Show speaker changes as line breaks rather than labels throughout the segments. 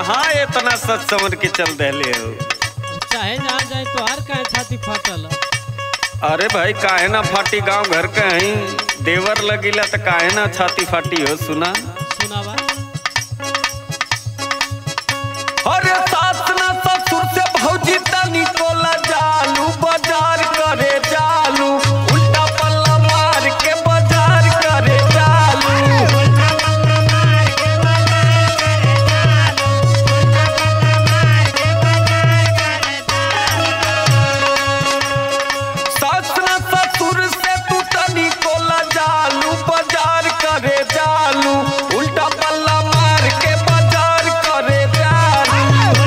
कहाँ इतना सच समझ के चल रहे हो
चाहे जहाँ जाए तो हर कहे छाती फाटल
अरे भाई काहे ना फाटी गांव घर के हई देवर लगिला तो काहे ना छाती फाटी हो सुना
सुनावा
अरे सास ना ससुर से भौजी तनी कोला जालू बाजार करे जालू उल्टा पल्ला मार के बाजार करे जालू सास ना ससुर से तू तनी कोला जालू बाजार करे जालू उल्टा पल्ला मार के बाजार करे जालू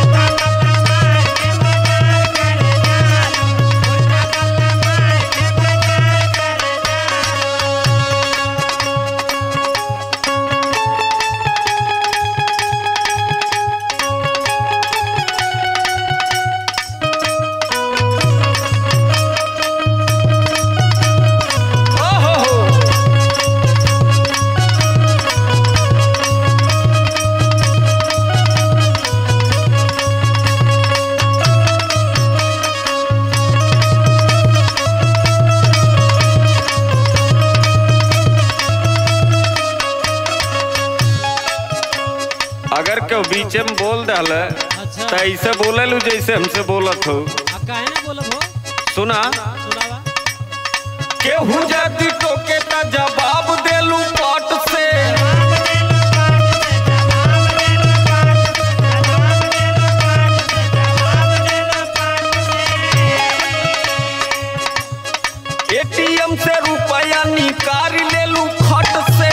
ओहो हो अगर केहू बीचे में बोल दल
अच्छा
तो ऐसे बोले लू जैसे हमसे बोलत हो
आ काहे ना बोलब हो
सुना
सुनावा
केहू जदी टोके त जवाब देलू पट से एटीएम से रुपया निकाल लेलू खट से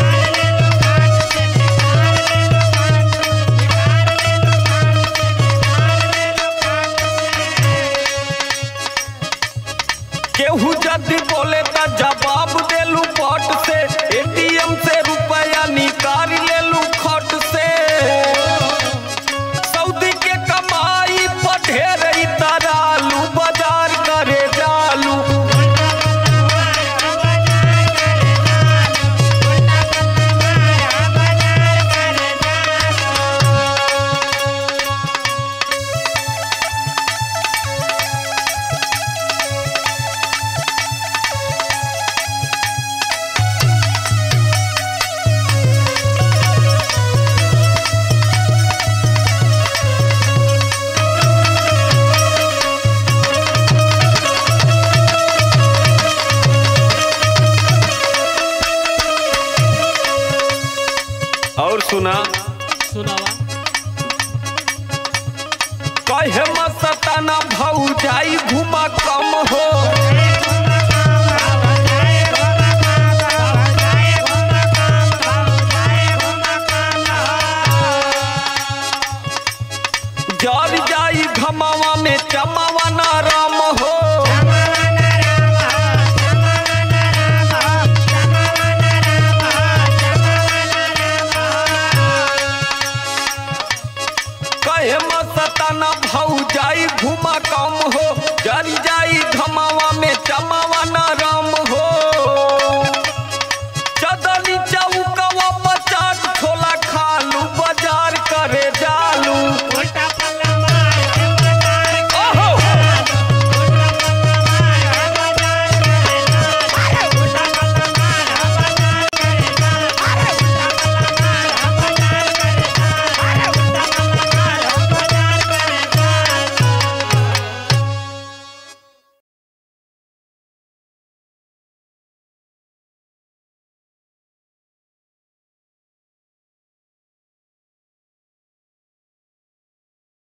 केहू जदी बोले त जवाब देलू पट से एटीएम से रुपया निकाल लेलू खट से सऊदी के कमाई पर ढेर तरालू बाजार करे जालू और सुना
सुनावा
कहे मस्ताना भौ जाई घुमा कम हो जल जाई घमावा में चमावा ना राम हो कहे मस्ताना भौ जाई घुमा कम हो जल जाई घमावा में चमावा ना राम